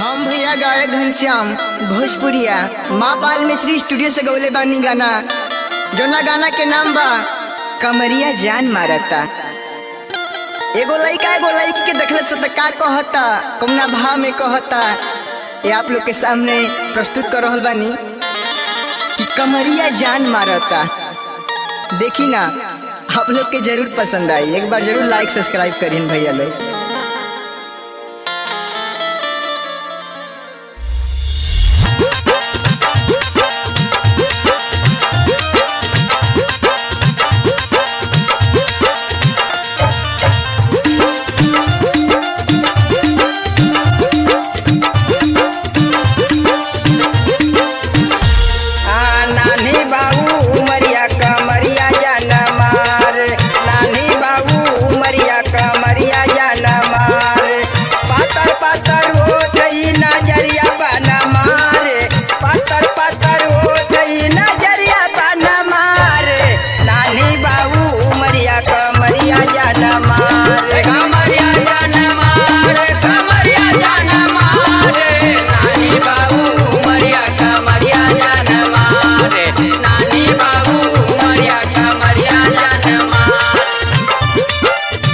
हम भैया गायक घनश्याम भोजपुरिया माँ पाल मिश्री स्टूडियो से गौले बानी गाना जोना गाना के नाम बा कमरिया जान मारता एगो लड़का एगो लड़की के देखले से त का कहता कौना भाव में कहता ये आप लोग के सामने प्रस्तुत कर रहल बानी कि कमरिया जान मारता देखी ना आप लोग के जरूर पसंद आई एक बार जरूर लाइक सब्सक्राइब करीन भैया लोग आ, नानी बाबू उमरिया कमरिया जान मार नानी बाबू उमरिया कमरिया जान मार पातर पातर हो गई नजरिया बना मार पातर पातर हो गई नजरिया बना मार नानी बाबू उमरिया कमरिया जान मार कमरिया जान मारे कमरिया जान मारे नानी बाबू उमरिया कमरिया जान मारे नानी बाबू उमरिया कमरिया जान मारे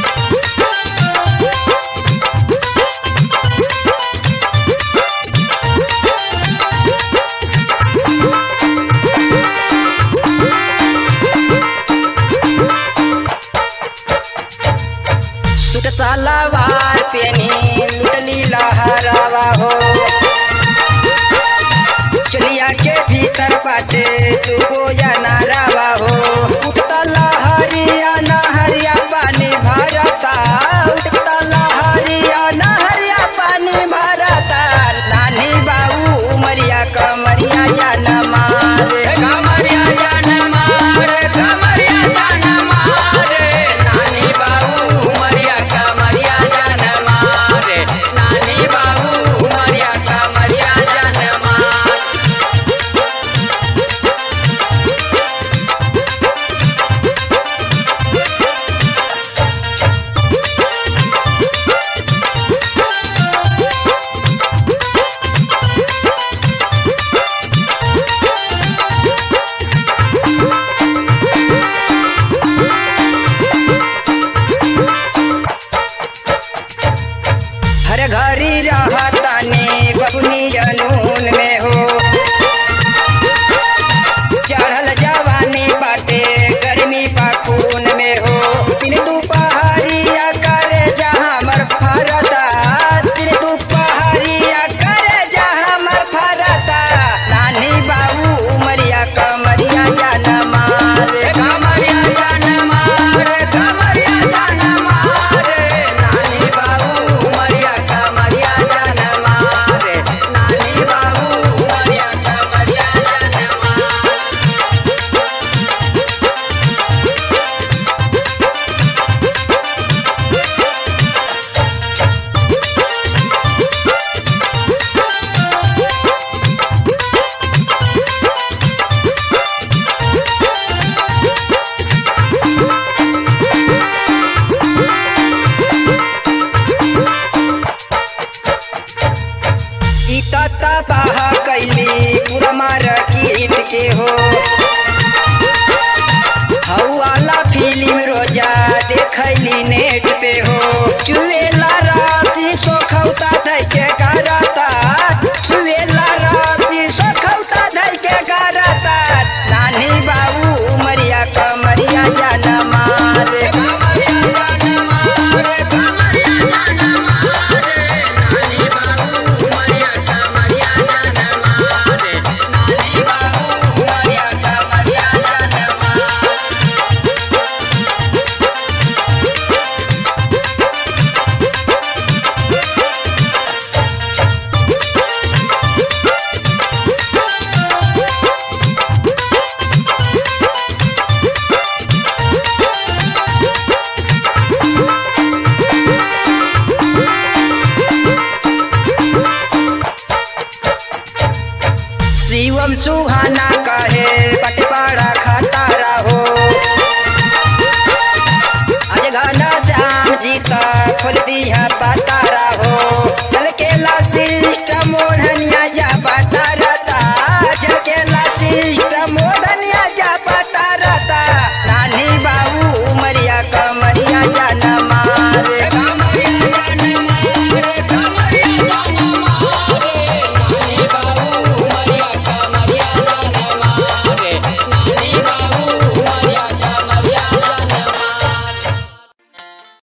सुट सलवार पेनी लुटली लहरावा हो चलिया के भीतर पाटे तू गोया नारावा हो उठता लहरिया नहरिया पानी भरता उठता लहरिया नहरिया पानी भरता नानी बाबू उमरिया कमरिया या न मारे कमरिया जान मारे कमरिया जान मारे नानी बाबू उमरिया कमरिया जान मारे नानी बाबू उमरिया कमरिया जान मारे हर घरी रहतानी बबुनी जनून में हो चढ़ल जवानी बाटे गर्मी पाखून में हो दिन दुपहरिया करे जहाँ मर फरता दिन दुपहरिया करे जहाँ मर फरता नानी बाबू उमरिया कमरिया जान मारे कमरिया जान मारे कमरिया जान मारे नानी बाबू उमरिया कमरिया जान मारे नानी बाबू उमरिया कमरिया जान मारे ई तता बाह कैली पूरा मार कीट के हो हऊ वाला फिल्म रोजा देखैली नेट पे हो चुएला राती सोखौता धै के करता चुएला राती सोखौता धै के करता नानी बाबू उमरिया कमरिया जान मारे कमरिया जान मारे कमरिया जान मारे नानी बाबू उमरिया कमरिया जान मारे नानी बाबू उमरिया कमरिया जान मारे शिवम सुहाना